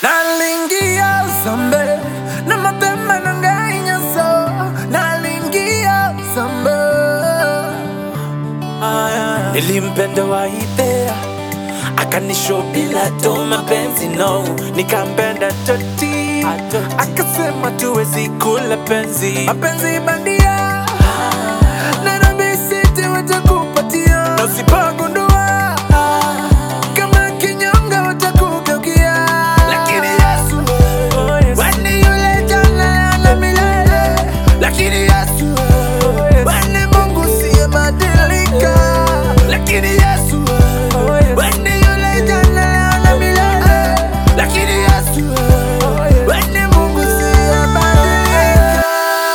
nalingia zambe na mapema nangainyaso nalingia zambe nilimpenda waidhea akanisho bila to mapenzi no nikampenda toti akasema tuwezi kula penzi mapenzi bandia Nairobi City watakupatia na usipogundua kama kinyonga watakugeukia lakini Yesu wani yule jana na milele lakini Yesu wani Mungu siyebadilika lakini Yesu wani yule jana na milele lakini Yesu wani Mungu siyebadilika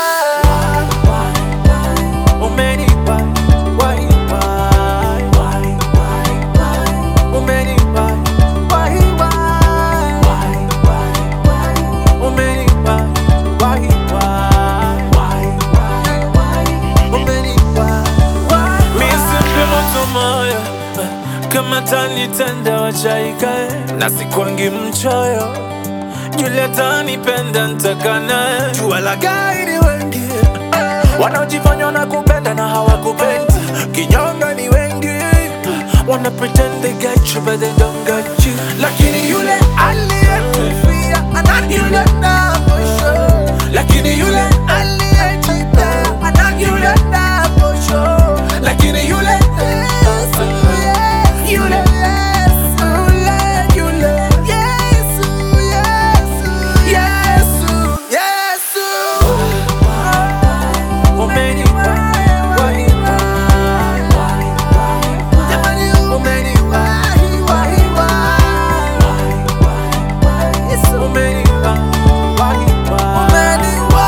umenipa wai wai wai umenipa wai wai wai umenipa wai wai wai umenipa wai Misimpe moto moyo kama tanitenda wachaikae na sikwangi mchoyo yule tanipenda ntaka naye jua la gairi wengi wanaojifanya na kupenda na hawakupendi kinyonga ni wengi wana pretend they got you but they don't got you lakini yule aliyekufia ana yule na mwisho lakini yule aliyejipea ana yule na mwisho lakini yule Yesu, yeah, yule Yesu, yeah, yule Yesu, Yesu, Yesu, Yesu. Umenipa wai wai Jamani umenipa wai wai Yesu umenipa wai wai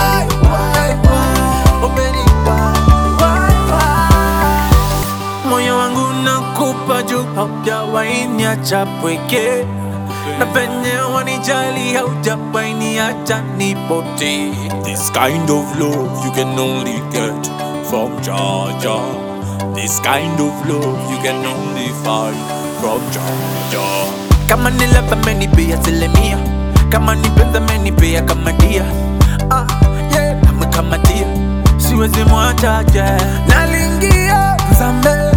Umenipa wai wai moyo wangu nakupa juu haujawahi niacha pweke na penye wanijali haujawahi niacha nipotee This kind of love you can only get from Georgia. This kind of love you can only find from Georgia. kama ni love amenipea asilimia kama ni penzi amenipea kama dia ah, yeah, amekamatia siwezi mwacha yeah. nalingia mzambe